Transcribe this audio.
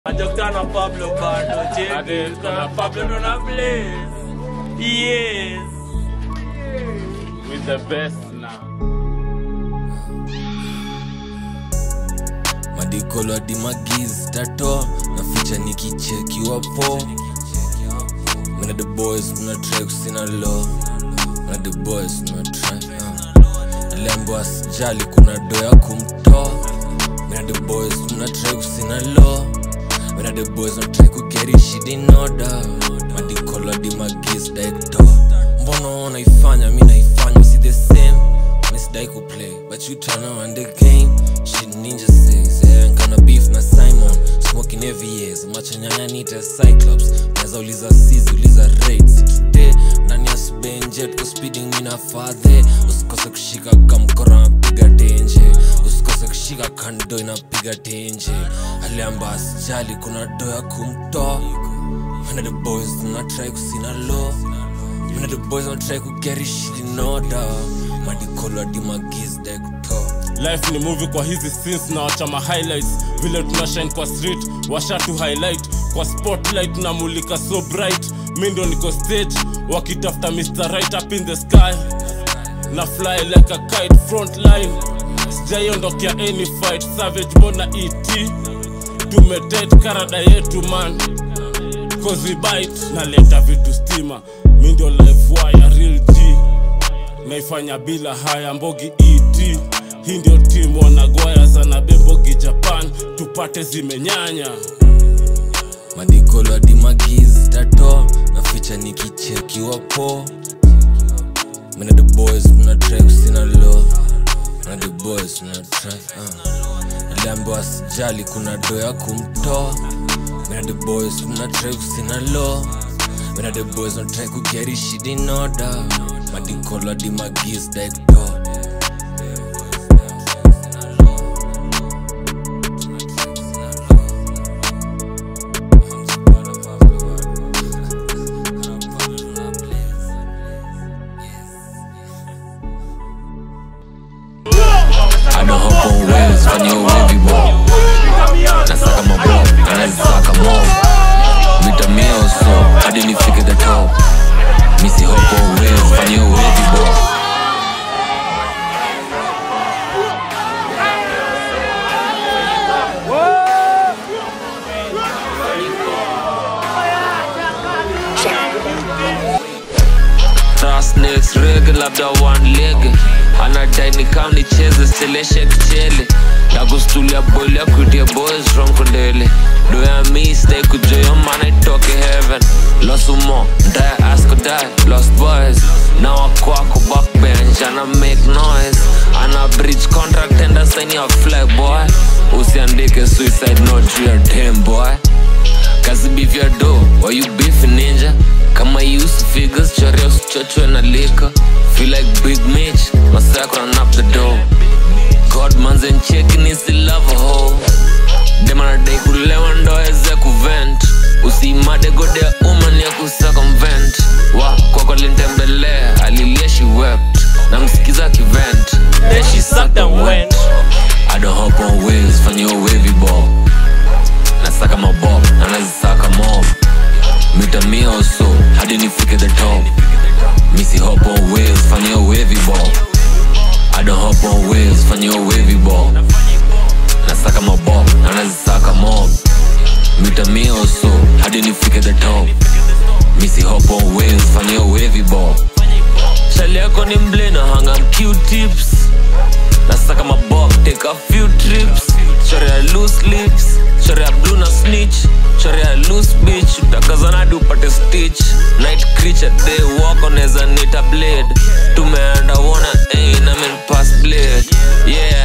Majokana Pablo bado James na Pablo ndo na Blaze. Yes. With the best now. madikolo hadi magiz tato na ficha nikichekiwa po Mina the boys mna try kusina lo Mina the boys mna try uh. Lembo asijali kuna do ya kumtoa Mina the boys mna try kusina lo Mina the boys mna try kugeri shit in order Madikolo hadi magiz daikto Mbono naifanya mi naifanya si the same Misidai kuplay but you tryna run the game Shit ninja says yeah, nkana beef na Simon Smoking every years macho nyanya nita Cyclops Naweza uliza sizi uliza rates today Ndani ya sbenje tuko speeding mina fadhe Usikose kushika kamkora napiga tenje Usikose kushika kando inapiga tenje Aliamba asijali kuna do ya kumtoa When the boys na try kusina law Mina the boys don't try to get this shit in order Madikolo hadi magiz daikto life ni movie kwa hizi scenes na wachama highlights vile tunashine kwa street washatu highlight kwa spotlight namulika so bright mi ndo niko stage wakitafuta mr right up in the sky na fly like a kite front line sijaiondokea any fight savage bona et tumetet karada yetu man cause we bite naleta vitu stima mi ndio life wire real g naifanya bila haya mbogi et hii ndio timu wanagwaya sana bembogi japan tupate zimenyanya Madikolo hadi magiz tato na ficha nikichekiwa po Mina the boys mna try kusina law Mina the boys mna try uh. Aliambiwa asijali kuna do ya kumtoa Mina the boys mna try kusina law Mina the boys mna try kugeri shit in order Madikolo hadi magiz daikto I don't hop on waves, fanya wavy ball Nasaka mabob, anazisaka mob Vitamio so, hadi nifike the top Misi hop on waves, fanya wavy ball Rasnix rege labda one leg anadai ni kam nicheze steleshe kichele nakustulia boil ya kuitia boys from kondele do ya mi stay kujoyo mana itoke heaven losumo ndaya asko die lost boys na wakwako backbench ana make noise ana bridge contract enda saini ya flag boy usiandike suicide note juu ya dem boy kazi beef ya do why you beef ninja kama you use figures chorea usichochwe na lika feel like big mitch masako run up the door god manze ncheki nisi love a hoe demanadai kulewa ndo aweze kuvent usiimade gode ya uma ni ya kusacomvent wa kwako lintembelea alilia she wept na msikiza kivent then she sucked and went I don't hop on waves, fanya wavy ball Nasaka mabob, na nazisaka mob Mita mio so, hadi nifike the top Misi hop on waves, fanya wavy ball I don't hop on waves, fanya wavy ball Nasaka mabob, na nazisaka mob Mita mio so, hadi nifike the top Misi hop on waves, fanya wavy ball Shali yako ni mble na hanga Q-tips Nasaka mabob, take a few trips Chore ya loose lips Chore ya blue na snitch Chore ya loose bitch Utakazana hadi upate stitch Night creature, they walk on as a nita blade Tumeanda wana, eh, na men pass blade Yeah,